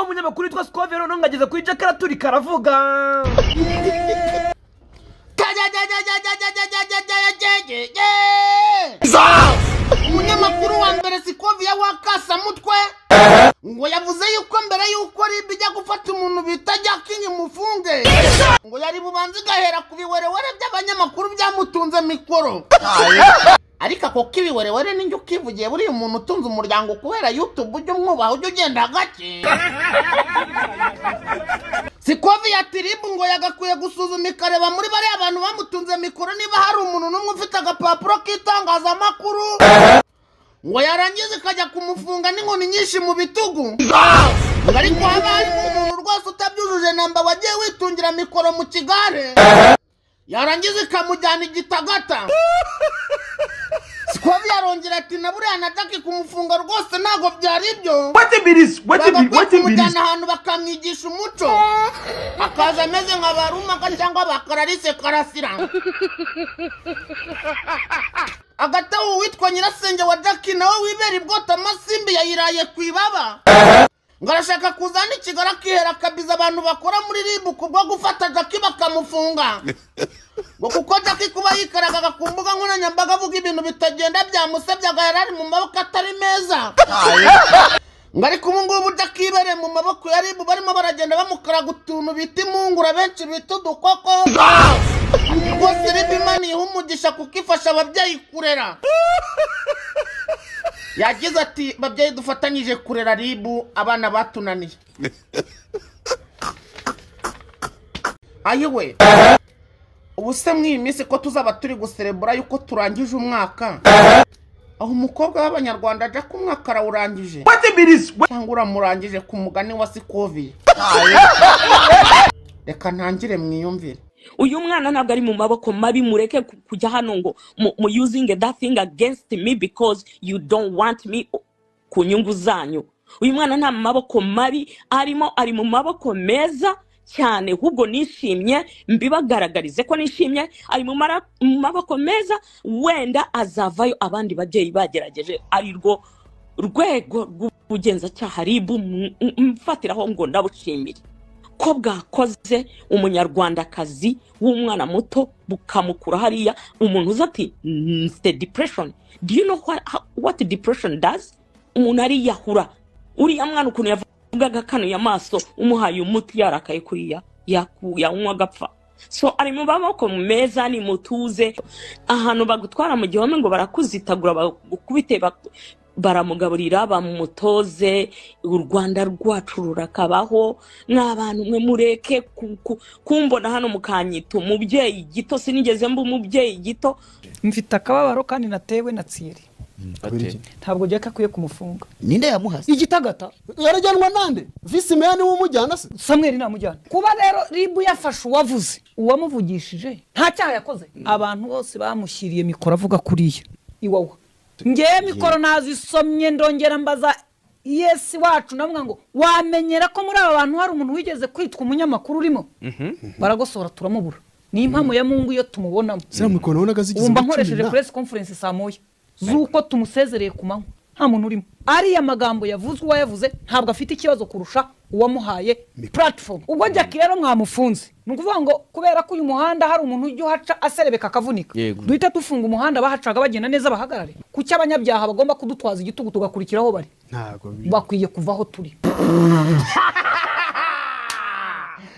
munyamakuru witwa sikove noneho ngageze kuri jakara turi karavuga umunyamakuru wa mbere sikoviya wakasamutwe ngo yavuze yuko mbere yuko ribe ijya gufata umuntu bita jakingi mufunge ngo yari bubanza igahera ku biwerewere by'abanyamakuru byamutunze mikoro ariko ako k'ibiwerewere n'injye ukivugiye buriya umuntu utunze umuryango kubera yutubu ujya umwubaha ujya ugenda gake sikovi ya tiribu ngo yagakwiye gusuzuma ikareba muri bariya bantu bamutunze mikoro niba hari umuntu n'umwe ufite agapapuro k'itangazamakuru ngo yarangiza ikajya kumufunga n'inkoni nyinshi mu bitugu ngo ariko haba harimo umuntu rwose utabyujuje namba wagiye witungira mikoro mu kigare yarangiza ikamujyana igitagata sikovi yarongera ati na buriya nataki kumufunga rwose ntabwo byari ibyo bagakwiye kumujyana ahantu bakamwigisha umuco akaza ameze nka barumaka cyangwa bakararise karasira hagati aho uwitwa nyirasenge wa jacki nawe wibera ibwota amasimbi yayiraye ku ibaba ngo arashaka kuzana ikigali akihera akabiza abantu bakora muri ribu kubwo gufata jacki bakamufunga ngo kuko jacki kuba yikaragaga ku mbuga nkoranyambaga avuga ibintu bitagenda byamusabye agahera ari mu maboko atari meza ngo ariko ubu ngubu udakibereye mu maboko ya ribu barimo baragenda bamukaraga utuntu bita impungura benshi bita udukoko rwose ribu imana iha umugisha kuko ifasha ababyeyi kurera yagize ati babyeyi dufatanyije kurera ribu abana batunaniye ayiwe ubu se mw'iyi minsi ko tuzaba turi guserebura yuko turangije umwaka aho umukobwa w'abanyarwanda ajya ku mwaka arawurangije cyangwa uramurangije ku mugani wa sikovi reka ntangire mwiyumvire uyu mwana ntabwo ari mu maboko mabi mureke ku- kujya hano ngo mu mu using that thing against me because you don't want me ku nyungu zanyu uyu mwana nta mu maboko mabi arimo ari mu maboko meza cyane ahubwo nishimye mbibagaragarize ko nishimye ari mu mara- mu maboko meza wenda azavayo abandi babyeyi bagerageje ari rwo rwego rw'ubugenzacyaha ribu m- m- mfatiraho ngo ndabushimire ko bwakoze umunyarwandakazi w'umwana muto bukamukura hariya umuntu uza ati mfite depression do you know what, what depression does umuntu ariyahura uriya mwana ukuntu yavugaga kanuye amaso umuhaye umuti yarakaye kuriya yaku- yanywa agapfa so ari mu maboko meza ni mutuze ahantu bagutwara mu gihome ngo barakuzitagura bagukubite bak- baramugaburira bamutoze u rwanda rwacu rurakabaho mw'abantu mwe mureke ku- ku- kumbona hano mukanyita umubyeyi gito sinigeze mba umubyeyi gito mfite akababaro kandi natewe na tsiri ate ntabwo jyaka akwiye kumufunga ninde yamuhase igitagata yarajyanwa nande visi meni w'umujyana se samweri namujyana kuba rero ribu yafashe uwavuze uwamuvugishije nta cyaha yakoze abantu bose bamushyiriye mikoro avuga kuriya iwawa ngewe mikoro nazisomye ndongera mbaza yesi wacu namwe ngo wamenyera ko muri aba bantu hari umuntu wigeze kwitwa umunyamakuru urimo baragosora turamubura ni impamo ya mungu iyo tumubonamo siriya mikoro nabonaga zigize ubu mba muri cumi nkoresheje na- press conference saa moya z'uko tumusezereye ku manywa nta muntu urimo ariya magambo yavuzwe uwayavuze ntabwo afite ikibazo kurusha uwamuhaye platform ubwo jyaki rero mwamufunze ni ukuvuga ngo kubera ko uyu muhanda hari umuntu ujya uhaca aserebeka akavunika Yego. duhita dufunga umuhanda bahacaga bagenda neza bahagarare kuki abanyabyaha bagomba kudutwaza igitugu tugakurikira aho bari ntabwo bi- bakwiye kuva aho turi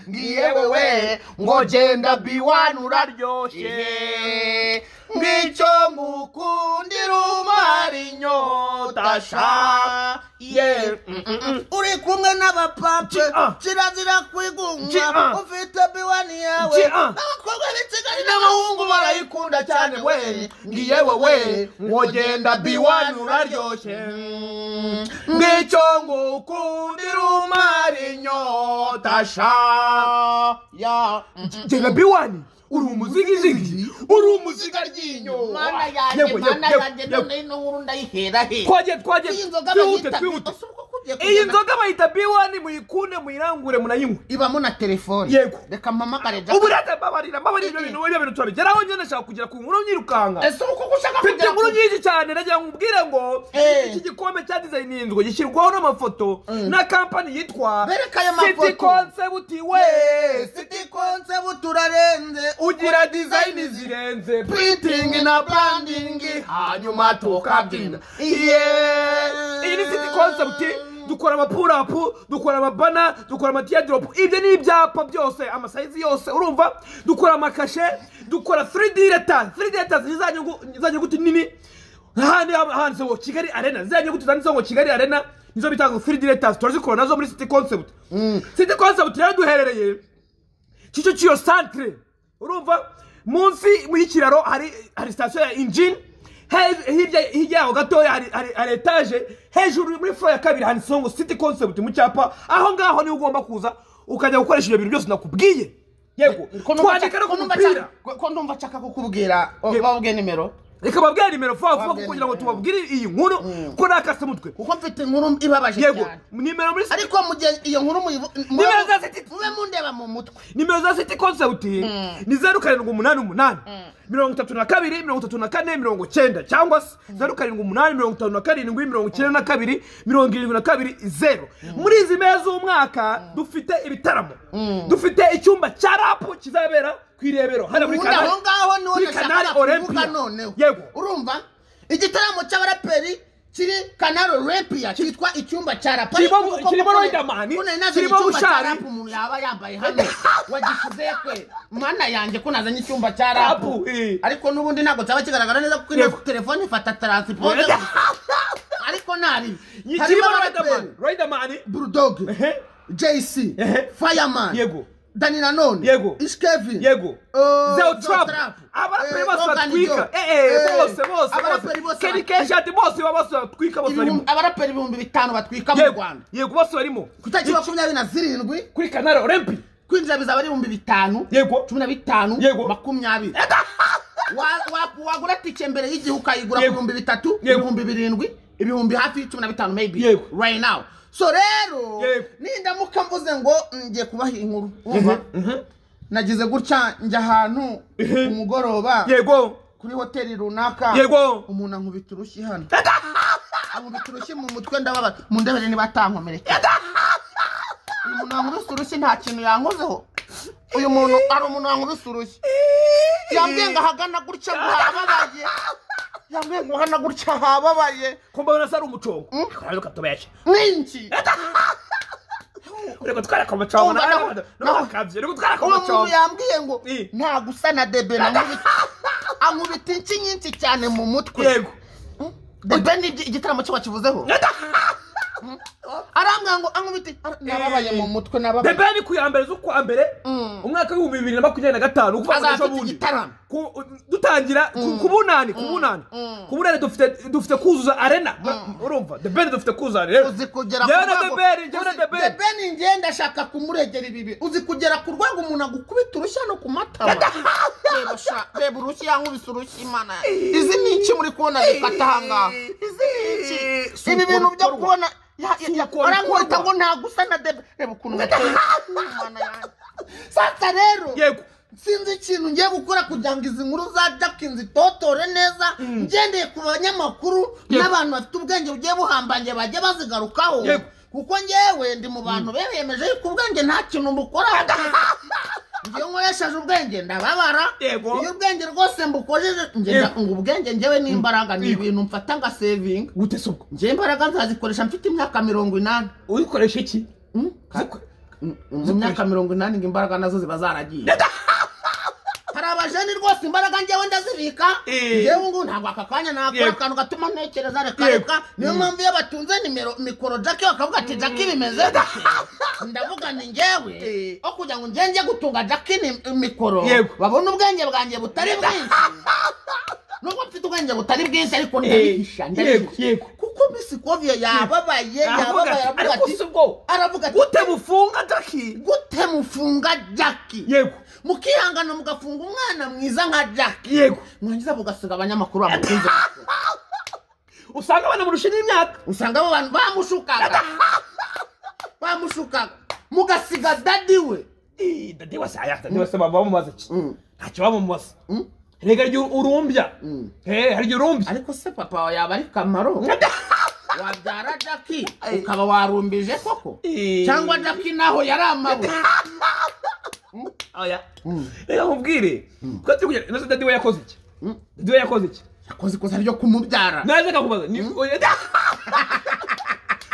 ngiyewe we ngo genda biwani uraryoshye uraryoshye ngicyo ngukundira umara inyota sha ye Mm, mm, mm. uri kumwe n'abapape ah. kirazira Ji, ah. kwigunga ufite biwani yawe Ji, ah. n'abakobwa b'i kigali n'abahungu barayikunda cyane we ngiyewe we ngo genda biwani uraryoshye Mm, ngicyo ngukundira umara inyota sha ya Mm, mm. genda biwani uri umuzigizigi uri umuziga ryinyo mana yanjye Yewe, yewe, mana yanjye yewe. none ino nkuru ndayihera he twagiye twagiye iyi nzoga twihute bayita twihute ese ubwo ko mugiye iyi kugenda nzoga bayita b1 muyikunde muyirangure munayinywe ibamo na telefone Yego. reka mpamagare ubu jack reta mbabarira mbabarira ibyo bintu ibyo bintu turabigeraho njye ndashaka kugera ku nkuru nyirukanga ese uko gushaka mfite kugera inkuru ku nyinshi cyane nagira ngo mbwire ngo Eh. iki gikombe cya dizayininzwe gishyirwaho n'amafoto Mm. na kampani yitwa Bereka ayo mafoto. City Concept we siti konse buturarenze ugira dizayini zirenze printing na branding hanyuma tukabyina yeah iyi ni city concept dukora amapurapu dukora amabana dukora amatiyadiropu ibyo ni ibyapa byose amasayizi yose urumva dukora amakashe dukora 3d leta 3d leta ni za nyugu- za nyuguti nini ahandi handitse ngo kigali arena ziriya nyuguti zanditseho ngo kigali arena nizo bita ngo 3d letters turazikora nazo muri city concept city concept rero duherereye kicukiro centre urumva munsi y'ikiraro hari hari sitasiyo ya injini He- hirya hirya yaho gatoya hari hari- hari etaje hejuru muri furo ya kabiri handitseho ngo city concept mu cyapa aho ngaho niho ugomba kuza ukajya gukoresha ibyo bintu byose nakubwiye yego twandika no ku mupira ko ndumva nshaka kukubwira Yego. babwe nimero reka babwire nimero vuba vuba Wabwira kugira ngo nimero. tubabwire iyi nkuru ko nakase umutwe kuko mfite inkuru ibabaje yego cyane nimero muri ariko mu gihe iyo nkuru muyivu- Nimero za City- mube mundeba mu mutwe nimero za city concept ni zeru karindwi umunani umunani mirongo itatu na kabiri mirongo itatu na kane mirongo icyenda cyangwa se zeru karindwi umunani mirongo itanu na karindwi mirongo icyenda na kabiri mirongo irindwi na kabiri zeru muri izi mpera z'umwaka dufite ibitaramo dufite icyumba cya rapu kizabera ku irebero hano muri ubundi aho ngaho niho muri nashakaga Canal kuvuga Olympia. noneho yego urumva igitaramo cy'abaraperi kiri kanaro repiya cyitwa icyumba cya rapa kirimo- Ariko uko kirimo kuko- Riderman, kuko nari nazanye kirimo icyumba cya Bushari. rapa umuntu yaba yambaye hano wagishyize kwe mana yanjye ko nazanye icyumba cya rapu Rapu, eh. ariko n'ubundi ntabwo cyaba kigaragara neza kuko ino Yego. telefone ifata taransiporo ariko ntari kirimo riderman riderman bulldog Ehe. jc Ehe. fireman Yego. dani nanone Yego. iskevin yego Eh, zero Zeo trap Trap. abaraperi Eh, bose Organ batwika Joe. eh eh Eh, bose bose bose abaraperi bose keri batwika. keshati bose baba bose batwika bose barimo Ibihumbi- abaraperi ibihumbi bitanu batwika mu yego rwanda yego bose barimo ku itariki makumyabiri na zirindwi kuri kanari orempi kwinjira bizaba ari ibihumbi bitanu Yego. cumi na bitanu Yego. makumyabiri Wa- wa- wagura tike mbere y'igihe ukayigura ku Yego. bihumbi bitatu Yego. ibihumbi birindwi ibihumbi hafi cumi na bitanu maybe Yego. right now so rero Yego. nindamuka mvuze ngo ngiye kubaha inkuru wumva nagize gutya njya ahantu ku mugoroba yego kuri hoteli runaka Yego. umuntu ankubita urushyi hano ankubita urushyi mu mutwe ndababara mu ndebere niba atankomerekeye uyu muntu wankubise urushyi nta kintu yankozeho uyu muntu ari umuntu wankubise urushyi yambwiye ngo ahagana gutya ngo hababaye yambwiye ngo ahagana gutya hababaye kumbabona se ari umucongo reka tubeshe n'iki reka twareka umucongo Umva, nawe nawe- ntabakabye reka twareka uwo muntu umucongo yambwiye ngo Eh. nta gusa na debe nankubita ankubita inshyi nyinshi cyane mu mutwe yego debe ni igitaramo cyo bakivuzeho arambwira ngo ankubite Ara- nababaye mu mutwe nababaye bebe ni ku ya mbere z'ukwa mbere Mm. umwaka w'ibihumbi bibiri na makumyabiri na gatanu ukuvuga ngo Azaba ejo afite bundi igitaramo. Ku- dutangira ku ku bunani ku bunani Mm. ku bunani dufite dufite kuzuza arena urumva the ben dufite kuzuza arena uzi kugera Njyewe na rwego- Bebe, njyewe na uzi- Bebe. Bebe ni njyewe ndashaka kumuregera ibibi uzi kugera ku rwego umuntu agukubita urushyi no ku matama Reba sha- reba urushyi yankubise urushyi imana ya- izi ni iki muri kubona zikata ahangaha izi ni iki Si ibi uko bintu byo bikorwa. kubona ya- ya- ya- uko arankubita bikorwa. ngo nta gusa na debe reba ukuntu gateye imana yanjye sasa rero yego sinzi ikintu ngiye gukora kugira ngo izi nkuru za jackins zitotore neza ngendeye ku banyamakuru Yego. n'abantu bafite ubwenge bugiye buhambangiye bajye bazigarukaho Yego. kuko ngewe ndi mu bantu bemeje yuko ubwenge nta kintu mbukoraho ngewe nkoresheje ubwenge ndababara Yego. iyo ubwenge rwose mbukojeje ngenda Yego. ngo ubwenge ngewe n'imbaraga ni ibintu mfata nka saving gute se ubwo ngewe imbaraga nzazikoresha mfite imyaka mirongo inani uyikoresha iki Ziko- mu myaka mirongo inani ngo imbaraga nazo ziba zaragiye hari abajeni rwose imbaraga njyewe ndazibika Eh. njyewe ngubu ntabwo aka kanya nakora Yego. akantu gatuma ntekereza reka Yego. reka niyo mpamvu iyo batunze nimero mikoro jaki bakavuga ati jaki bimeze ndavuga ni njyewe aho kugira ngo njye njye gutunga jaki ni mikoro Yego. babone ubwenge bwanjye butari bwinshi nubwo mfite ubwenge butari bwinshi ariko ndabihisha yego ndabihisha yego kuko misi kovie yababaye Aravuga yababaye ati, aravuga ariko ati si ubwo aravuga ati gute bufunga jaki gute mufunga jaki yego mukihangana mugafunga umwana mwiza nka jaki yego mwangiza mugasiga abanyamakuru bamukunze usanga banamurusha n'imyaka usanga abo bantu bamushukaga bamushukaga mugasiga dadi we Ih, dadi wase aya dadi wase baba bamubaza iki Mm. ntacyo bamubaza rega ryo urumbya Eh, hari igihe urumbya ariko se papa wawe yaba ari kamaro wabyara jaki ukaba warumbije koko Ih. cyangwa jaki naho yari amabuye oya reka nkubwire ko turi kugenda inoze dadi we yakoze iki dadi we yakoze iki yakoze ikosa ryo kumubyara naze akakubaza ni oya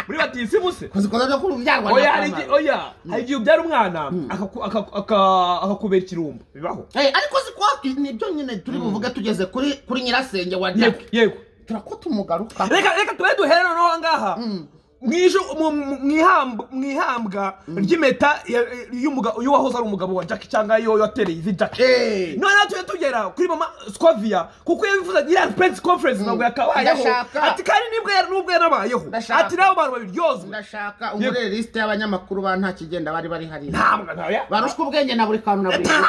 muri batisi muse yakoze ikosa ryo kumubyarwa oya na hari igihe kamaro oya hari igihe ubyara umwana akaku- akaku- aka- akakubera ikirumbo bibaho Eh, ariko si kwa nibyo nyine turi buvuge tugeze kuri kuri nyirasenge wa yego jaki yego turakotumugaruka reka reka tube duhere noneho ahangaha mwije mu- mu- mwihamba- mwihambwa ry'impeta ya- y'umuga- y'uwahoze ari umugabo wa jacki cyangwa yo yatereye izi jacki Eh. noneho tujye tugera kuri mama scovia kuko iyo bifuza iriya prensi conference ntabwo yakabayeho Ndashaka. ati kandi nibwo yari- nubwo yanabayeho Ndashaka. ati n'abo bantu babiryozwe ndashaka umurere lisite y'abanyamakuru ba nta kigenda bari bari hariya ntabwo ntabwo barushwa ubwenge na buri kantu na buri kantu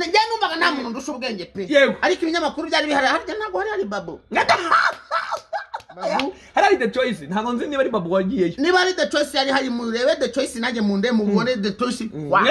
njye numvaga nta muntu ndusha ubwenge pe Yego. ariko ibinyamakuru byari bihari harya ntabwo hari hari babo Babu, hari ari the choice ntabwo nzi niba ari babu wagiyeyo niba ari the choice yari hari murebe the choice nanjye munde mubone the choice wa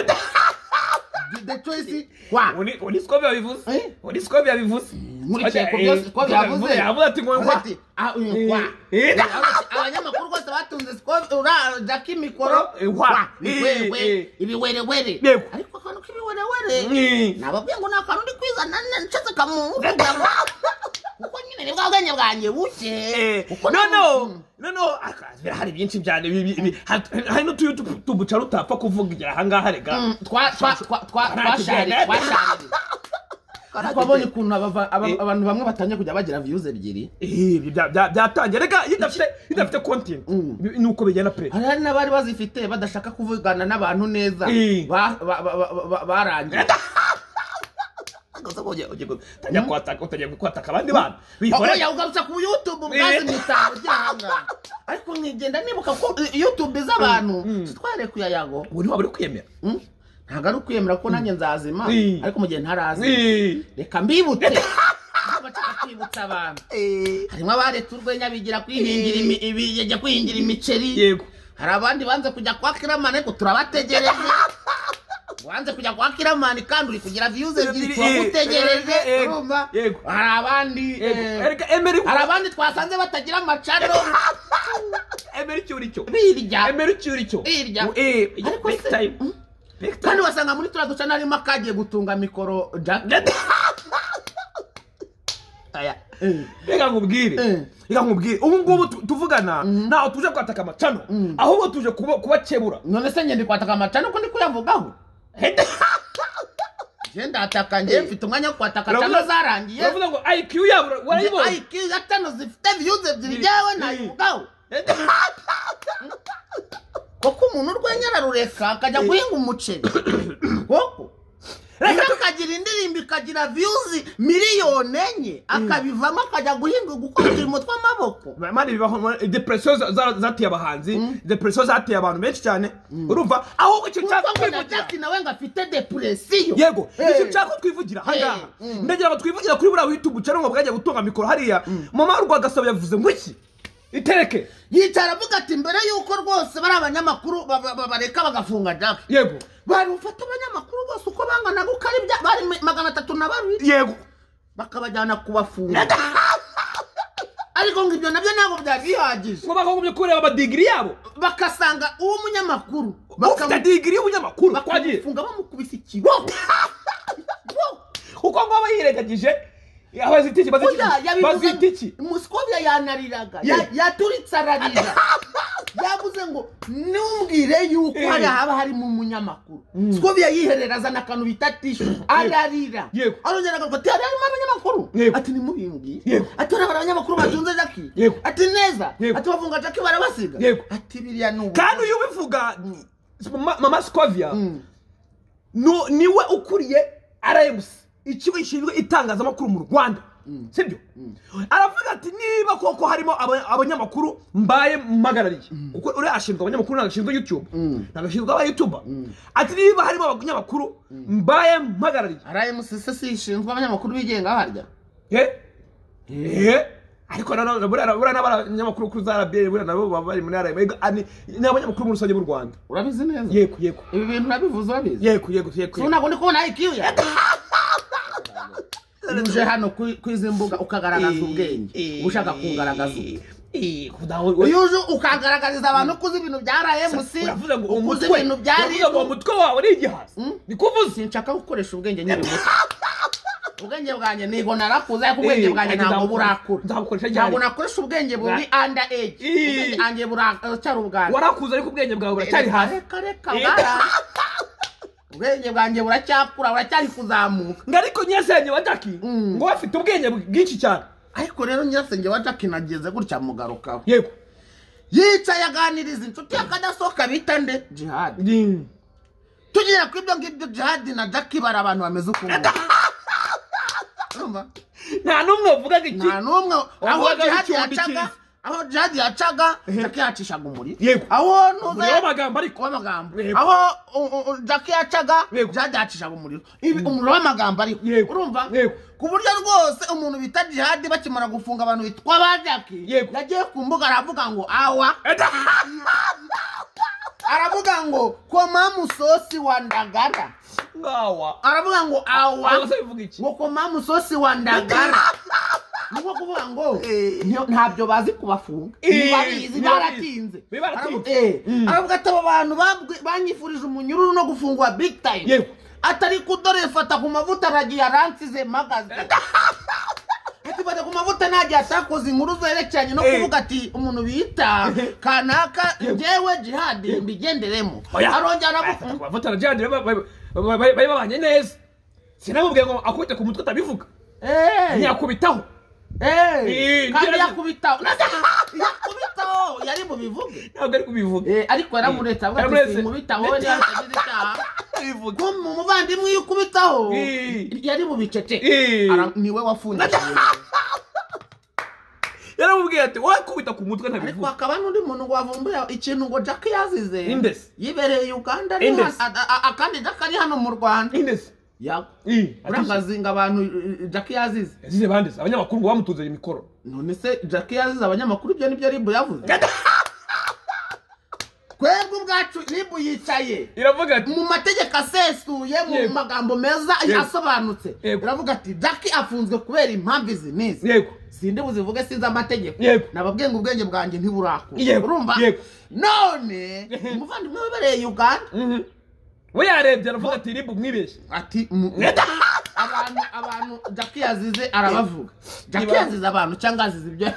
the choice wa Uni- uniscovia bivuze Eh? uniscovia bivuze nkurikiye ku Eh, byose ko byavuze yavuze ati ngo Avuga ati, ah, uyu, wa. Eh, eh. Avuga ati, abanyamakuru bose batunze siko ura jaki mikoro Eh, wa. wa, Eh, eh. ibiwewe ibiwerewere Yego. ariko akantu k'ibiwerewere Mm. nababwiye ngo ni akantu ndi kwizana ncetse kamuntu kuko nyine ni bwa bwenge bwanjye buke Eh, Kuko noneho nta- noneho aka- hari byinshi cyane bibi- bibi- ha- hari n'utuyo tubu- tubuca rutapfa kuvugira ahangaha rega Mm, twa- twa- twa- twa- Karakigenda. twasharire twasharire ariko wabonye ukuntu abava- aba- abantu bamwe batangiye kujya bagira views ebyiri Eh, ibyo bya- bya- byatangiye rega iyo idafite iyo idafite content Mm. bi- nuko bigenda pe hari hari n'abari bazifite badashaka kuvugana n'abantu neza Eh. Ba- ba- ba- ba- ba- barangiye utangiye kwataka utangiye kwataka abandi bana aho bihora yawugarutse ku youtube ubwazi Eh. imitako ryahanga ariko nkigenda nibuka ko i- youtube iz'abantu twarekuye ayago uri waba uri kwiyemera Mm? ntabwo ari ukwiyemera ko nanjye nzazima Eh. ariko mu gihe ntarazi Eh, reka mbibutse Niba nshaka kwibutsa abantu harimo abaretse urwenya bigira kwihingira imi- ibi- bijya kwihingira imiceri yego hari abandi banze kujya kwa kiramani ariko turabategereje wanze kujya kwa kiramani kandi uri kugira viyuze ebyiri Ebyiri, turagutegereje eh, eh, eh, urumva yego. hari abandi yego eh, rega emera hari abandi twasanze batagira amacano emera icyo uri cyo birya emera icyo uri cyo Hirya. eh Ariko big se- time Mm. big time kandi wasanga muri turiya ducana harimo akagiye gutunga mikoro jack aya eh. reka nkubwire Eh. reka nkubwire ubu ngubu tu- tuvugana ntaho tuje kwataka amacano ahubwo tuje kuba- kubakebura none se ngende kwataka amacano ko ndi kuyavugaho nge ndataka nge mfite umwanya wo kwataka Uravuga- cano zarangiye uravuga ngo iq yabo Nge warayibonye IQ ya tano zifite viyuze ebyiri Mm. ryawe Mm. nayivugaho kuko umuntu urwenya ararureka akajya guhinga umuceri koko Reka rero tu- akagira indirimbo ikagira viyuzi miliyoni enye akabivamo akajya guhinga gukora uturimo tw'amaboko mani bibaho depresiyo zateye abahanzi depresiyo zateye abantu benshi cyane urumva ahubwo icyo nshaka kuko na kwivugira jack nawe ngo afite depresiyo yego Eh. icyo nshaka ko twivugira ahangaha Eh, mm. ndagira ngo twivugira kuri buriya wita umuceri ngo bwajya gutunga mikoro hariya mama rwagasabo yavuze ngo iki itereke yicara avuga ati mbere y'uko rwose bari abanyamakuru ba- ba- ba- bareka bagafunga jack yego barufata abanyamakuru bose uko bangana gukora ibya bari magana atatu na barindwi yego bakabajyana kubafunga ariko ngo ibyo nabyo ntabwo byari bihagije ngo bakagombye kureba amadigiri yabo bakasanga uwo munyamakuru ufite digiri y'ubunyamakuru twagiye bakamufunga bamukubise ikiboko kuko ngo aba yirengagije abazitiki Burya bazitiki yabivuze- bazitiki musikobya yanariraga Ye. ya- yaturitse ararira yavuze ngo ntumbwire yuko Eh. hari haba harimo umunyamakuru sikobya yiherera azana akantu bita tishu ararira Yego. arongera agaruka ati hari harimo abanyamakuru Yego. ati nimubimbwire Yego. ati hari abanyamakuru batunze jaki Yego. ati neza Yego. ati bafunga jaki barabasiga Yego. ati biriya ni ubu kandi uyu ubivuga ma- mama scovia Mm. nu- niwe ukuriye rms ikigo gishinzwe itangazamakuru mu rwanda sibyo aravuga ati niba koko harimo aba- abanyamakuru mbaye mpagarariye kuko uriya ashinzwe abanyamakuru ntabwo ashinzwe youtube ntabwo ashinzwe aba youtuber ati niba harimo abanyamakuru mbaye mpagarariye rmcc ishinzwe abanyamakuru bigenga barya Eh? Eh? ariko nanone buriya buriya n'abanyamakuru kuri za rba buriya nabo baba bari muri rba ni ni abanyamakuru muri rusange b'u rwanda urabizi neza yego yego ibi bintu urabivuze urabizi yego yego yego so ntabwo ndi kubona ikiyu ya uje hano kuri- kuri izi mbuga ukagaragaza ubwenge uba ushaka kugaragaza ubwe uyu uje ukagaragariza abantu ko uzi ibintu bya rmc uravuze ngo uko uzi umutwe ibintu bya uravuze ngo ribu uwo mutwe wawe ni igihaza Mm. niko uvuze sinshaka gukoresha ubwenge nyiri muto ubwenge bwanjye nigo narakuze ariko ubwenge Eh, bwanjye ariko ntabwo nzabu- burakura nzabukoresha ryari? ntabwo nakoresha ubwenge buri anda eji Eh. ubwenge bwanjye buracyari ubwanjye warakuze ariko ubwenge bwawe buracyari Reka, hasi reka reka Eh. bwara ubwenge bwanjye buracyakura buracyari kuzamuka ngo ariko nyirasenge wa jacki Mm. ngo we afite ubwenge bwinshi cyane ariko rero nyirasenge wa jackie nageze gutya mugarukaho yego yicaye aganiriza inshuti yakadasohoka bita nde jihadi Mm. tugiye ku ibyo ngibyo jihadi na jackie bari abantu bameze ukuntu Urumva? nta n'umwe wavugaga iki nta n'umwe aho Wavugaga jihadi w'icyumba yacaga cyiza. aho jihadi yacaga jackie yacishaga umuriro Yego. aho umuriro ntuze w'amagambo ariko w'amagambo Yego. aho u- u- u- jackie yacaga Yego. jihadi yacishaga umuriro Ibi- umuriro w'amagambo ariko Yego. urumva Yego. ku buryo rwose umuntu bita jihadi bakimara gufunga abantu bitwa ba jackie Yego. yagiye ku mbuga aravuga ngo awa Eta! aravuga ngo koma musosi wa ndagara ngawa aravuga ngo awa Awa se bivuga iki ngo koma musosi wa ndagara ni nko kuvuga ngo ntiyo- ntabyo bazi kubafunga Eh, ntibabizi ntibabizi. baratinze Baratinze. Aravuga- eh, aravuga ati abo bantu babwi- banyifurije umunyururu no gufungwa big time Yego. atari kudore fata ku mavuta aragiye aransize magaze ati fata ku mavuta ntagiye atakoze inkuru zerekeranye no Eh. kuvuga ati umuntu bita kanaka Yego. njyewe jihadi mbigenderemo Oya. arongera aravuga Aya, bafatana jihadi bari- bari- bari bari babanye neza sinamubwiye ngo akubite ku mutwe atabivuga Eh. ntiyakubitaho Eh, Eh, kandi njye- yakubitaho yakubitaho yari bubivuge ntabwo ari kubivuga Eh, ariko yaramuretse avuga ati Yaramuretse. sinkubitaho niba atagize icyaha ko mu muvandimwe iyo ukubitaho Eh. yari bubicece Eh. Ara- niwe wafungiye yaramubwiye ati wowe kubita ku mutwe ariko ntabivuga hakaba n'undi muntu ngo wavumbuye ikintu ngo jack yazize Indesi. yibereye uganda ari Indesi. hano- a- a- a- kandi jack ari hano mu rwanda indese yago ati urangazinga abantu eh, eh, jack yazize yazize bandese abanyamakuru ngo bamutunze mikoro none se jack yazize abanyamakuru ibyo nibyo ribu yavuze twebwe ubwacu ribu yicaye iravuga ati mu mategeko asesuye mu Yego. magambo meza Yego. asobanutse Yego. iravuga ati jack afunzwe kubera impamvu izi n'izi yego sindi buzivuge sinzi amategeko Yego. nababwiye ngo ubwenge bwanjye ntiburakura Yego. urumva Yego. none umuvandimwe wabereye uganda Mhm. we yarebye aravuga ati ribu mwibeshye ati mu- abantu abantu jack yazize arabavuga jack Iba- yazize abantu cyangwa yazize ibyo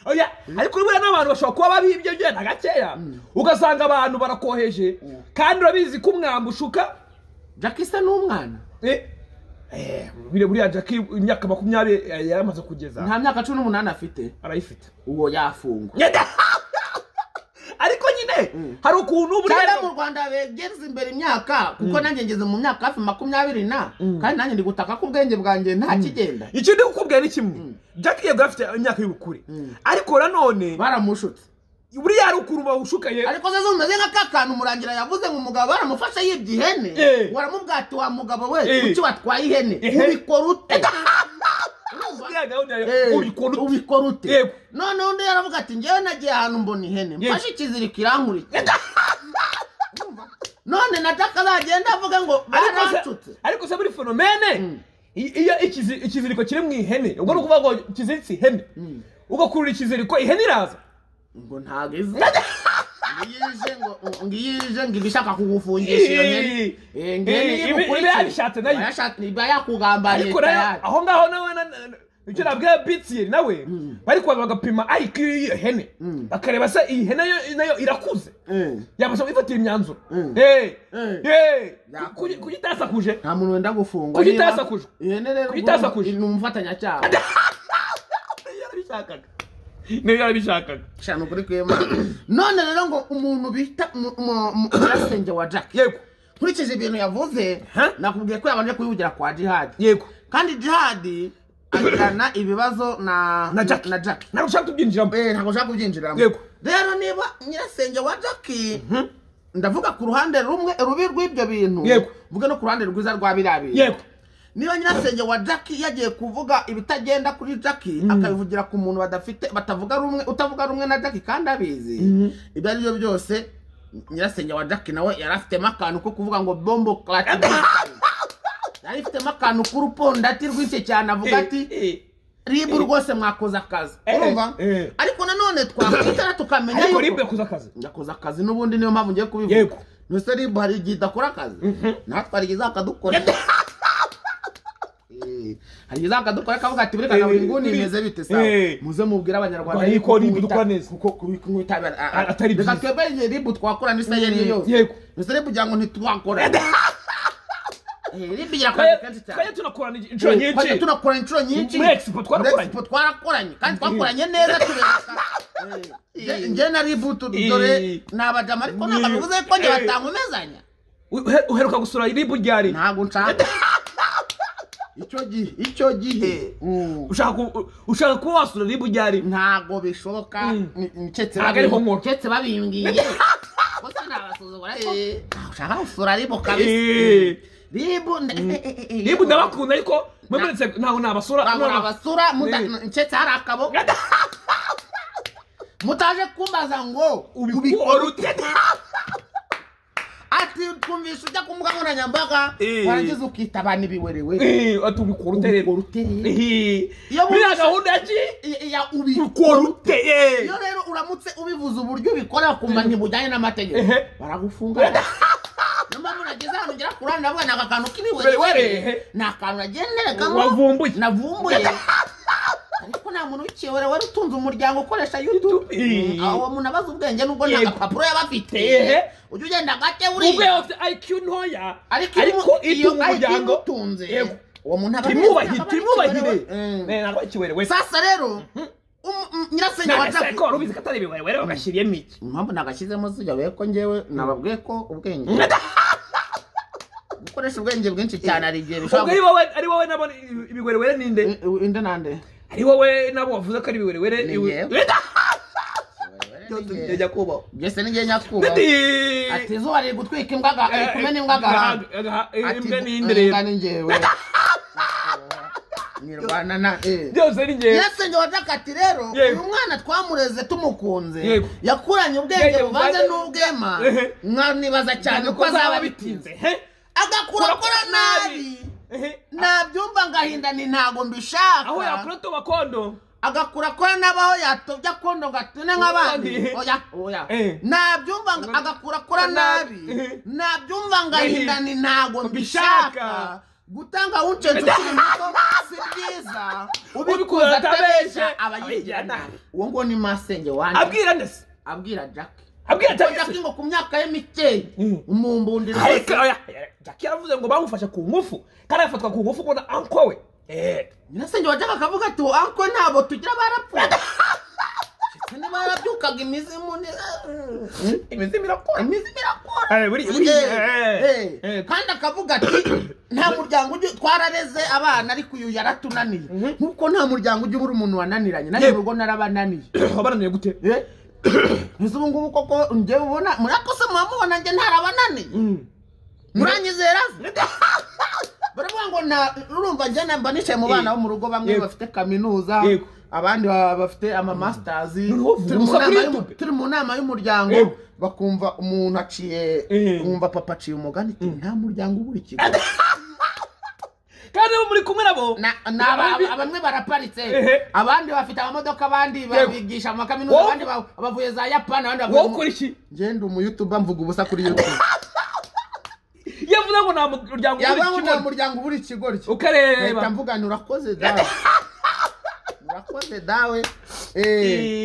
oya ariko buriya n'abantu bashobora kuba babi ibyo byenda gakeya ugasanga abantu barakoheje kandi urabizi ko umwamba ushuka jack se ni umwana Eh, eh, buriya buriya jacki imyaka makumyabiri eh, yaramaze kugeza nta myaka cumi n'umunani afite arayifite uwo yafungwa ariko nyine hari ukuntu cyangwa mu buriya rwanda begeze imbere imyaka kuko nanjye ngeze mu myaka hafi makumyabiri na kandi nanjye ndi gutaka ko ubwenge bwanjye nta kigenda ikindi kukubwira ni kimwe jacki yego afite imyaka y'ubukure ariko nanone baramushutse buriya hari ukuntu bawushukaye ariko se zumeze nka ka kantu umurangira yavuze ngo umugabo baramufashe yibye ihene Eh. waramubwati wa mugabo we Eh. kuki watwaye ihene Ehe. ubikora ute buriya gahunda Eh, ya ubikora ute? ubikora ute Yego. none undi yaravuga ati njyewe nagiye ahantu mbona ihene Yego. mfashe ikiziriko irankurikira none na jack azagenda avuga ngo Ariko se- baracutse ariko se muri fenomene i- iyo ikizi- ikiziriko kiri mu ihene ubwo ni ukuvuga ngo kiziritse ihene ugakurura ikiziriko ihene iraza ngo ntago izi ngiyije ngo ngiyije ngo ibishaka kugufungisha iyo nyene Eh, Eh, ngiye ibi- ibi yabishatse nayo. iba yakugambariye ariko nayo aho ngaho nawe na- na- na- icyo nabwiye bitiyeri nawe bari kubanza bagapima ariko iyo hene bakareba se iyi hene yo- nayo irakuze yabasha kwifatira imyanzuro Mm. Eh, Mm. eh, Yakora. kuki- kuki itasakuje nta muntu wenda gufungwa Kuki niba- itasakuje? ihene rero Kuki itasakuje? ni umufatanyacyaha yarabishakaga niyo yarabishakaga shana ukuri kwema none rero ngo umuntu bita mu- mu- mu- nyirasenge wa jack yego nkurikije ibintu yavuze Huh? nakubwiye ko yabanje kuyivugira kwa jihadi yego kandi jihadi agirana ibibazo na na jacki na jack nawe ushaka tubyinjiramo Eh, ntabwo ushaka kubyinjiramo Yego. rero niba nyirasenge wa jacki ndavuga ku ruhande rumwe rubi rw'ibyo bintu Yego. mvuge no ku ruhande rwiza rwa biriya bintu yego niba nyirasenge wa jackie yagiye kuvuga ibitagenda kuri jackie akabivugira ku muntu badafite batavuga rumwe utavuga rumwe na jackie kandi abizi ibyo ari byo byose nyirasenge wa jackie nawe yari afitemo akantu ko kuvuga ngo bombo karate yari ifitemo akantu k'urupondati rwinshi cyane avuga ati ribu rwose mwakoze akazi Eh, eh, urumva eh. ariko nanone twakwitara tukamenya ariko ribu yuko yakoze akazi yakoze akazi n'ubundi niyo mpamvu ngiye kubivuga Yego. mbese ribu hari igihe idakora akazi natwe hari igihe izakadukora Eh, hari igihe izakadukora akavuga ati buri kana Eh, buri nguni eh, imeze bite sawa eh. muze mubwire abanyarwanda Rwanda yuko yuko ribu kubita- dukora neza. kuko kubi- kubitabira a- a- Atari reka byiza. twebwe igihe ribu twakora n'isaya ariyo yose Yego. mbese ribu kugira ngo ntitubakore Eh, ribu igira akazi kenshi cyane twajya tunakorana inshuro nyinshi Twajya tunakorana inshuro nyinshi Muri Expo twarakoranye. Muri Expo twarakoranye kandi twakoranye neza tubereka Eh, njye na ributu dore Eh. ni abadamu ariko ntabwo bivuze ko njye batankomezanya Uhe- uheruka gusura ribu ryari ntabwo nshaka icyo gihe icyo gihe mm, ushaka ku- ushaka kuba wasura ribu ryari ntabwo bishoboka Ni- ni- keretse Ntabwo ariho babi- nkora. keretse babimbwiye gusa nabasuzugura ariko ushaka gusura ribu kabisa Eh. ribu nda- eh, eh, eh, eh, ribu ndabakunda ariko mwemuretse ntabwo nabasura babura noneho- abasura Eh. nsetse hari akabo mutaje kumbaza ngo ubikora ubikora ute ati twumvisha ujya ku mbuga nkoranyambaga Eh. warangiza ukita abantu ibiwerewe Eh, ati ubikora ute ubikora rero uteye Eh, Iyo biriya bumvise- gahunda ya ki ya ubikora ubikora uteye ute eh. iyo rero uramutse ubivuze uburyo ubikora kumenya bujyanye n'amategeko Ehe. baragufunga niyo mpamvu nageze ahantu ngera kuri hano ndavuga ni aka kantu Were, k'ibiwerewere ehe. ni akantu nagenderekamo Wavumbuye. navumbuye ariko nta muntu w'ikiwerewere utunze umuryango ukoresha youtube Eh. aho uwo muntu abaza ubwenge nubwo nta Yego. gapapuro yaba afite Ehe. ujya ugenda gake ubwe buriya afite IQ ntoya ariko ariko iyo- iyo itunga ariko iyo umuryango imutunze Yego. uwo muntu aba timwubahire aba ari timwubahire ikiwerewere. Mm. Eh, ntabwo ari ikiwerewere sasa rero um- um- nyirasenge wa Nagase Jackie- ko rubizi ko atari ibiwerewere bagashyiriyemo iki impamvu nagashyizemo zijya ko ngewe nababwiye ko ubwenge gukoresha ubwenge bwinshi cyane hari igihe ubwo ari bishobora wowe ari wowe nabo ibiwerewere ni nde inde nande ari wowe nabo wavuze ko ari ibiwerewere Ni iwe- njyewe. Eda! Byose bijya kubaho byose ni igihe nyakubahwa ati izuba riri gutwika imbwa aga- riri kumena imbwa agahaga Ati, imbwa ni "Eh, inde rero imbwa ni njyewe nyirwana na eh byose ni njyewe nyirasenge wa jakati rero Yego. uyu mwana twamureze tumukunze Yego. yakuranye ubwenge Ubwenge buvanze buvanze- n'ubwema Ehe. mwanibaza cyane ko azaba bitinze agakura akora nabi nabyumva ngahinda ni ntago mbishaka aho yakora tuba kondo agakura akora n'abaho yatobya kondo gatune nk'abandi Eh. oya oya Eh. nabyumva nga- agakura akora nabi Eh. nabyumva ngahinda ni ntago mbishaka Mbishaka. gutanga wuncenje ukiri muto si byiza ubikuza Ubikuza atabeshya atabeshya, abayigira abayigira nabi nabi. uwo nguwo ni masenge wanjye abwira ndetse abwira jackie abwira Ko cyane jackie ngo ku myaka ye mikeya Mm. umumbundi ariko rwose oya, jackie yaravuze ngo bamufashe ku ngufu kandi agafatwa ku ngufu kubona anko we Eh, nyirasenge wa jaka akavuga ati anko ntabwo tugira barapfuye ndetse niba yarabyukaga imizimu ni imizimu irakora imizimu irakora Eh, buri- buri- Eh, eh, eh. eh. kandi akavuga ati nta muryango ujya twarareze abana ariko uyu yaratunaniye nk'uko nta muryango ujya ubura umuntu wananiranye nanjye Yego. mu rugo narabananiye wabananiye gute Eh? mbese ubu ngubu koko njyewe ubona murakose muramubona njye ntarabananiye muranyizera baravuga ngo na urumva njye namba nicaye mu bana bo mu rugo bamwe Yego. bafite kaminuza Yego. abandi ba- bafite amamasters Noneho uvuga turi mu gusa kuri nama y'umu- YouTube. turi mu nama y'umuryango Yego. bakumva umuntu aciye Eh. wumva papa aciye umugani ati nta muryango ubura ikigo kandi abo muri kumwe nabo Na- na- aba- bamwe baraparitse Ehe. abandi bafite amamodoka abandi Yego. babigisha mu makaminuza Wowe- abandi ba- bavuye za yapani abandi bavuye wowe mu- ukora iki ngenda umuyutuba mvuga ubusa kuri youtube yavuze ngo nta muryango uri yabaho nta kimwe muryango ubura ikigoryi ukareba leta mvuga nti urakoze dawe urakoze dawe Eh,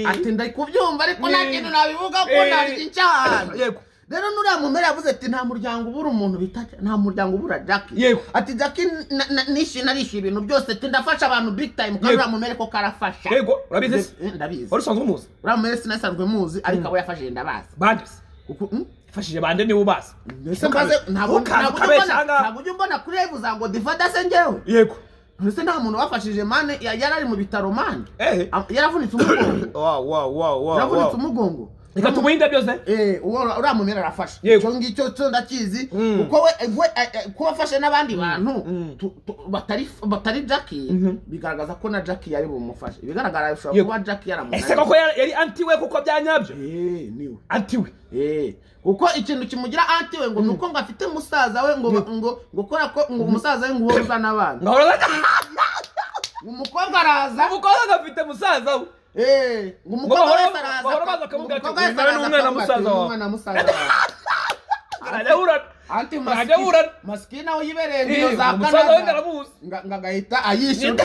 Eh. ati ndakubyumva ariko nta Eh. kintu nabivuga ko Eh. naryo icyaha Yego. rero nuriya mumera yavuze ati nta muryango ubura umuntu bita nta muryango ubura jackie Yego. ati jackie na- na- nishyuye narishyuye ibintu byose ati ndafasha abantu big time kandi Yego. uriya mumera ko karafasha yego urabizi se Eh, ndabizi wari usanzwe umuzi uriya mumera sinasanzwe muzi ariko abo yafashije ndabazi bande se kuko mm, yafashije bande niwe ubazi Ese mbaze Ntukaze ntabwo ntabwo ujya ukabeshya umbona- ahangaha. ntabwo ujya umbona kuri revu za ngo divadase ngewe yego ndetse nta muntu wafashije mane ya- yari ari mu bitaro mane Eh. Ah, yaravunitse umugongo Wow, wow, wow, wow, yaravunitse wow. umugongo reka tumuhe indabyo ze Eh, uwo uriya mumera arafasha Yego. icyo ngicyo cyo ndakizi Mm. kuko we we eh, eh, kuba afashe n'abandi bantu tu- tu- batari batari jackie bigaragaza ko na jackie yari bumufashe ibigaragara bishobora Yego. kuba jackie yaramunaniye ese koko yari yari anti we kuko bya nyabyo Eh, niwe anti we Eh, kuko ikintu kimugira anti we ngo nuko ngo afite musaza we ngo ngo ngo kora ko ngo umusaza we ngo uhoza n'abana ngahora ngajya umukobwa araza umukobwa agafite musaza we Eh, ngo umukobwa bahora- wese araza bahora baza ngo akavuga ati, umukobwa wese "Uyu nawe ni araza umwana akavuga ati, musaza "Uyu ni wawe." umwana musaza wawe arajya ahurana anti Ntajya aburana. masiki nawe yibereye Eh, ngiyo za umusaza we kanada ndaramuzi Nga- nga agahita ayishyura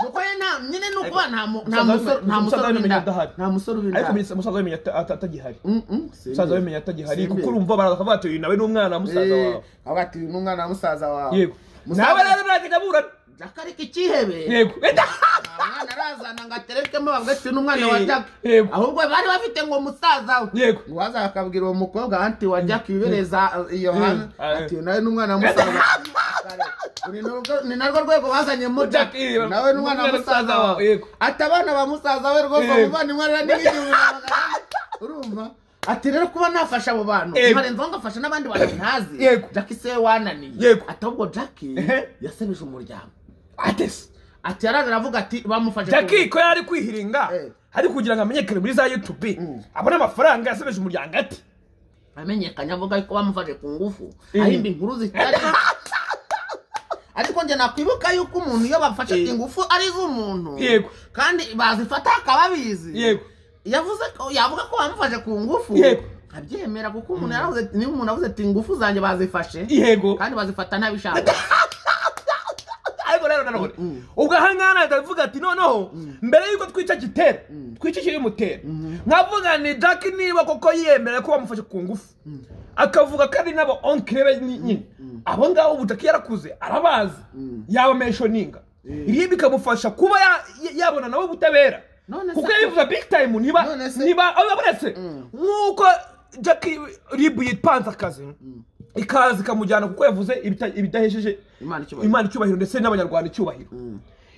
nuko ye nta nyine ni ukuba nta mu- nta Umusaza we- musore nta umusaza musore we ubinda adahari. nta musore ubinda ariko umenye umusaza wemenya ata- ata- atagihari umusaza umusaza wemenya atagihari kuko urumva baraza bakavuga bati uyu nawe ni umwana wa musaza wawe avuga ati uyu ni umwana wa musaza wawe yego nawe rero murajya aburana jaka ariko ikihebe yego Eta! nta mwana arazana ngo aterekemo bavuga ati uyu ni umwana wa Eh, jaka yego. ahubwo bari bafite ngo musaza we Yego. ngo waza akabwira uwo mukobwa anti wa jaka wibereza iyo hantu Eh, eh. ati uyu nawe ni umwana wa musaza wawe." Uri nurwo- ni narwo rwego bazanyemo Jack, jaka eh, nawe ni umwana wa musaza wawe Yego. ati abana ba musaza we rwose Yego. umuvandimwe rero n'ibigihumbi urumva ati rero kuba nafasha abo bantu Yego. nkarenzaho ngafasha n'abandi bantu ntazi Yego. jackie se we wananiye Yego. ati ahubwo jackie Ehe. yasebeje umuryango atese ati yaraje aravuga ati bamufashe jackie ko yari kwihiringa Eh. ari kugira ngo amenyekane muri za youtube abone amafaranga yasebeje umuryango ati ku- amenyekanye avuga ko bamufashe ku ngufu Eh. ahimba inkuru zitari ariko njye nakwibuka yuko umuntu iyo bafashe Eh. ingufu ari iz'umuntu Yego. kandi bazifata akababizi yego yavuze ko yavuga ko bamufashe ku ngufu Yego. abyemera kuko umuntu yaravuze ati- niba umuntu avuze ati ingufu zanjye bazifashe yego kandi bazifata ntabishaka ariko rero nanone ubwo ahangaha nahita avuga ati noneho mbere y'uko twica gitera twica ikibimutera nkavuga ni jack niba koko yemera ko bamufashe ku ngufu akavuga kandi n'aba onkire be ni- nyine abo ngabo ubu jack yarakuze arabazi yabamenshoninga ibi bikamufasha kuba ya- ya- yabona nawe ubutabera None se- kuko yabivuga big time niba None se- niba abonetse nk'uko jack rib yipanze akazi ikaza ikamujyana kuko yavuze ibita- ibidahesheje Imana icyubahiro. imana icyubahiro ndetse n'abanyarwanda icyubahiro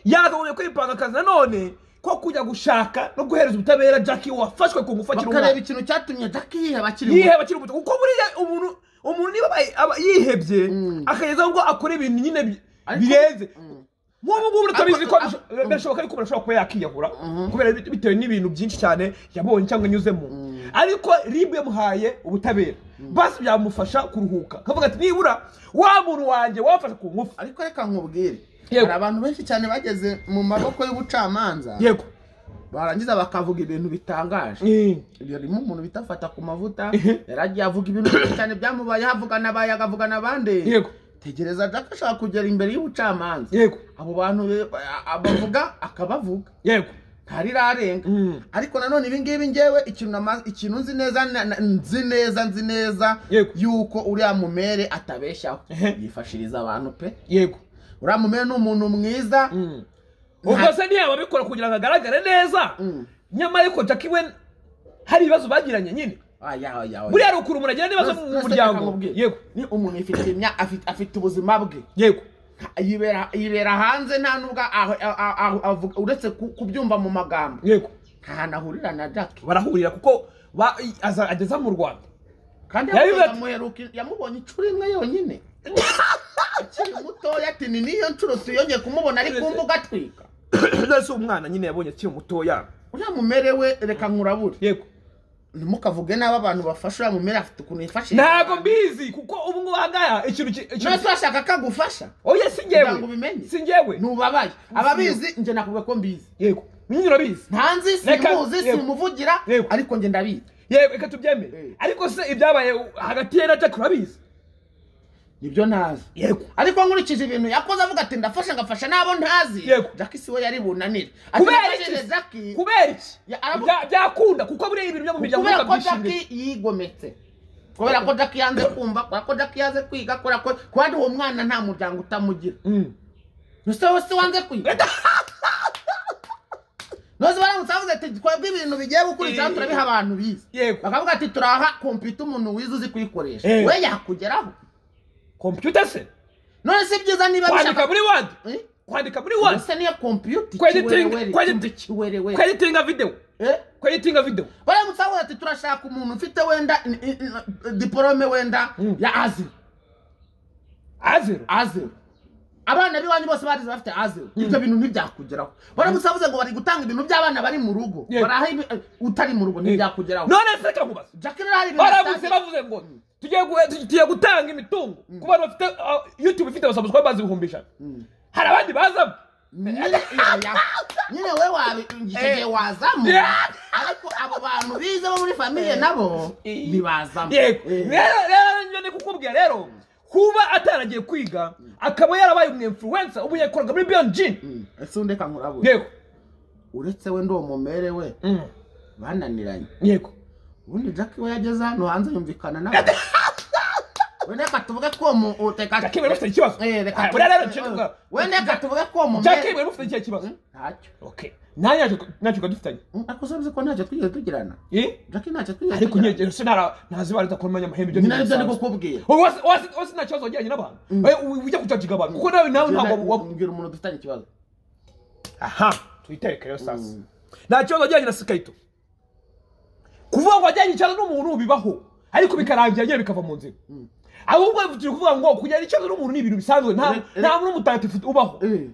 yagabonye kwipanga akazi nanone ko kujya gushaka no guhereza ubutabera jack wafashwe ku ngufu akiri bakareba umwana ikintu cyatumye jaki yiheba akiri muto yiheba akiri muto kuko buriya umuntu umuntu niba aba- aba yihebye akagezaho ngo akora ibintu nyine bi- Ariko- birenze nk'ubu ngubu turabizi ko Ariko- bisho- birashoboka yuko umuntu ashobora kuba yakiyahura kubera bit- bitewe n'ibintu byinshi cyane yabonye cyangwa anyuzemo ariko ribu yamuhaye ubutabera basi byamufasha kuruhuka akavuga ati nibura wa muntu wanjye wafashe ku ngufu ariko reka nkubwire Yego. hari abantu benshi cyane bageze mu maboko y'ubucamanza yego barangiza bakavuga ibintu bitangaje ibyo rimwe umuntu bita fata ku mavuta yaragiye avuga ibintu byinshi cyane byamubayeho avuga n'abaye agavuga n'abandi yego tegereza jaki ashaka kugera imbere y'ubucamanza yego abo bantu be- a- abavuga akabavuga yego ntarirarenga Mm. ariko nanone ibi ngibi ngewe ikintu nama- ikintu nzi neza na- na- nzi neza nzi neza Yego. yuko uriya mumere atabeshyaho yifashiriza abantu pe yego uriya mumere ni umuntu mwiza ubwo se ntiyaba abikora kugira ngo agaragare neza Mm. nyamara ariko jackie we hari ibibazo bagiranye nyine Ah, ya, ya, ya. buriya hari ukuntu umuntu agira n'ibibazo Nonese- mu nonese reka muryango nkubwire. yego ni umuntu ifite imya- afite- afite ubuzima bwe yego yibera yibera hanze nta nubwo aho- aho- aho avuga- uretse ku- kubyumva mu magambo yego nta hantu ahurira na jaki barahurira kuko ba- i- aza- ageza mu rwanda kandi Yabivuze ati- yamuheruka yamubonye inshuro imwe yonyine akiri mutoya ati ni niyo nshuro tuyongeye kumubona ari ku mbuga atwika none se umwana nyine yabonye akiri mutoya uriya mumere we reka nkurabure yego ntimukavuge nabi abantu bafasha uriya mumere afite ukuntu yifashishije ntago mbizi kuko ubu ngubu ahangaha ikintu ki- ikintu nose urashaka ko agufasha oya si kugira ngo njyewe ubimenye si njyewe ntubabaye ababizi njye nakubwira ko mbizi yego nyine urabizi ntanzi Reka- simuzi yego. simuvugira Yego. ariko njye ndabizi yego reka tubyemere Eh. ariko se ibyabaye hagati ye na jackie urabizi nibyo ntazi yego ariko nkurikije ibintu yakoze avuga ati ndafasha ngafasha n'abo ntazi Yego. jaki siwe yari bunanire ati kubera nafashije iki jaki kubera iki Ya, aravuga- Bya- byakunda kuko buriya ibintu byo mu miryango kubera ko byishimiye jaki yigometse kubera ko jaki yanze kumva kubera ko jaki yanze kwiga kubera ko kandi uwo mwana nta muryango utamugira nose wowe si wanze kwiga nose baramutse bavuze ati twebwe ibintu bigiye gukurikiraho Eh. turabiha abantu bize yego bakavuga ati turaha kompiyuta umuntu wize uzi kuyikoresha Eh. we yakugeraho kompiyuta se none si byiza niba kwandika bishaka muri wadi Eh? kwandika muri Ubwo wadi se niyo kompiyuta Kwediting- ikiwerewere kwedi- ikiwerewere kweditinga videwo Eh? ko editinga video baramutse bavuga ati turashaka umuntu ufite wenda in- in- in- diporome wenda ya aziro azero azero abana b'iwanyu bose barize bafite azero ibyo bintu ntibyakugeraho baramutse bavuze ngo bari gutanga ibintu by'abana bari mu rugo Yeah. baraha ibi- eh, utari mu rugo ntibyakugeraho none se reka nkubaza jacqueline hari ibintu baravutse atangiye- bavuze ngo tugiye gu- tu- tugiye gutanga imitungo ku bantu bafite uh, youtube ifite abasabuswa bazi ibihumbi ijana hari abandi bazamo nyine iyo ya- nyine we wabi icyo gihe Eh. wazamo Yeah. ariko abo bantu bize bo muri famiye nabo Eh. ntibazamo yego Eh. rero rero njye ni kukubwira rero kuba ataragiye kwiga akaba yarabaye umu influencer ubu yakoraga muri beyond gin Mm. ese undeka nkurabura yego uretse we ndi umumere we Mm. bananiranye yego ubundi jack we yageze hano hanze yumvikana nawe wenda reka tuvuge ko uwo mu- uteka- Jack iwe rufite ikibazo. Eh, reka Ah, tuvuge- rero nshya tuvuga. wenda reka tuvuge ko uwo mumere jack iwe mufite ikihe kibazo ntacyo okay nanjye ntacyo- ntacyo dufitanye Mm, ariko uzi ko ntacyo twigeze tugirana Eh? jack ntacyo twigeze ariko tugirana. nkegero se ntara ntazi bari udakora umwanya amahembe ibyo Ni nabyo bisanzwe. ndi kukubwira Wowe wasi- wasi- wasi nta kibazo wagiranye n'abantu Eh, u- ujya kujajiga abantu kuko nawe nawe ntabwo Mbwira- wab- mbwira umuntu dufitanye ikibazo aha tuyitereke rero sasa nta kibazo wajyanye na sikayito kuvuga ngo wajyanye ikibazo n'umuntu bibaho ariko bikarangira nyine bikava mu nzira ahubwo turi kuvuga ngo kujyana ikibazo n'umuntu ni ibintu bisanzwe nta Eh, eh. nta muntu mutagatifu ubaho Eh,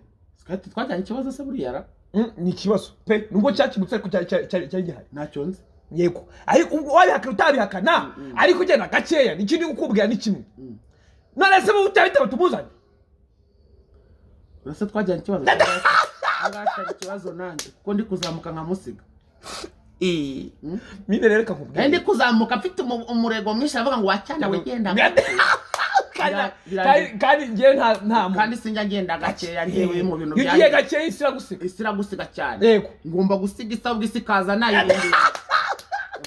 twahita- twajyanye ikibazo se buriya ra Mm, ni ikibazo pe nubwo cyakimutse ariko cyari- cyari cyari cyari gihari ntacyo nzi yego ariko ubwo wabihakana utabihakana ariko ugenda gakeya n'ikindi kukubwira ni kimwe none se mu utabitaba tumuzanye uretse twajyanye ikibazo agashaga ikibazo nanjye kuko ndi kuzamuka nka musiga mine rero nari ndi kakubwira kuzamuka mfite umu- umurego mwinshi aravuga ngo wacyana wigenda Kandi- Bira- kandi- kandi njyewe nta nta muntu kandi sinjya ngenda gakeya ntewe mu bintu Iyo ugiye gakeya isi iragusiga isi iragusiga cyane yego ngomba gusiga isabwa isi ikaza nayirindira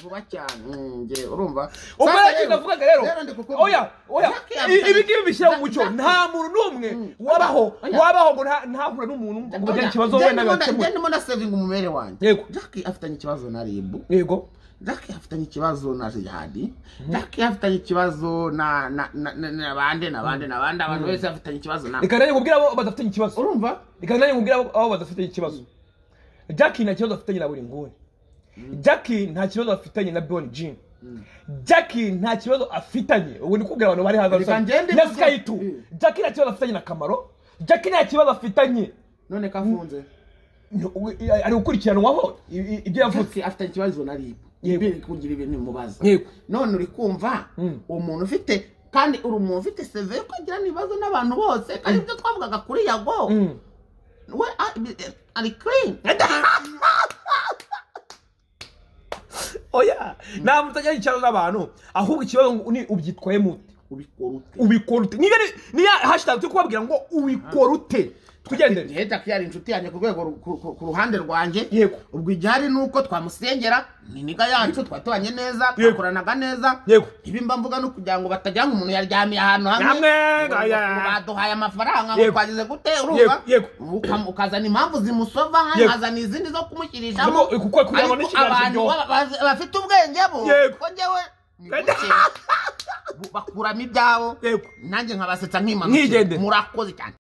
vuba cyane Mm, nge urumva ubwo Sasa rero navugaga rero ndi kukubwira. oya oya Jack yamutse- I- ibi ngibi bishyira mu mucyo Jack- nta muntu n'umwe wabaho Oya. wabaho ngo nta- ntahure n'umuntu ngo mugire Oya, ikibazo nge wenda ndimo na- nge bibakemure ndimo na sevinga umumere wanjye Yego. jack afitanye ikibazo na ribu yego jack afitanye ikibazo na jihadi jack afitanye ikibazo na na na na- na bande na bande na bande abantu bose bafitanye ikibazo na reka nanjye nkubwire abo badafitanye ikibazo urumva reka nanjye nkubwire abo abo badafitanye ikibazo jack nta kibazo afitanye na buri nguni jack nta kibazo afitanye na bon jean jack nta kibazo afitanye ubu ndi kubwira abantu bari hanze Reka ngende rusange na kugira- skayitu Mm. jack nta kibazo afitanye na kamaro jack nta kibazo afitanye none ko afunze ari gukurikiranwaho i- i- ibyo yavuze jack afitanye ikibazo na ribu Yego. ibiri kugira ibintu bimubaza Yego. none uri kumva Mm. uwo muntu ufite kandi uri umuntu ufite seve yo kugira n'ibibazo n'abantu bose kandi ibyo twavugaga kuri yago Mm. we a- bi- eh, ari clean oya nta muntu ajyanye ikibazo n'abantu ahubwo ikibazo ngo ni ubyitwaye mute ubikora ute ubikora ute niba niyo hashitage turi kubabwira ngo ubikora ute twigendere Ehe, Jack yari inshuti yanjye ku rwego ru- ku- ku- ku ruhande rwanjye Yego. ubwo igihari ni uko twamusengera ni niga yacu twatubanye neza Yego. twakoranaga neza Yego. ibimba mvuga no kugira ngo batagira ngo umuntu yaryamiye ahantu hamwe Hamwe, ngo- aya. ngo baduhaye amafaranga ngo Yego. twagize gute urumva Yego, Ukam- ukazana impamvu zimusova Yego. nkazana izindi zo kumushyirishamo Kuko- kuko- kugira ngo ariko n'ikiganza abantu kiryoha. ba- ba- bafite ubwenge bo Yego. ko njyewe nibukeye. Bu- bakuramo ibyabo Yego. nanjye nkabasetsa Mwigendere. nkimanukira murakoze cyane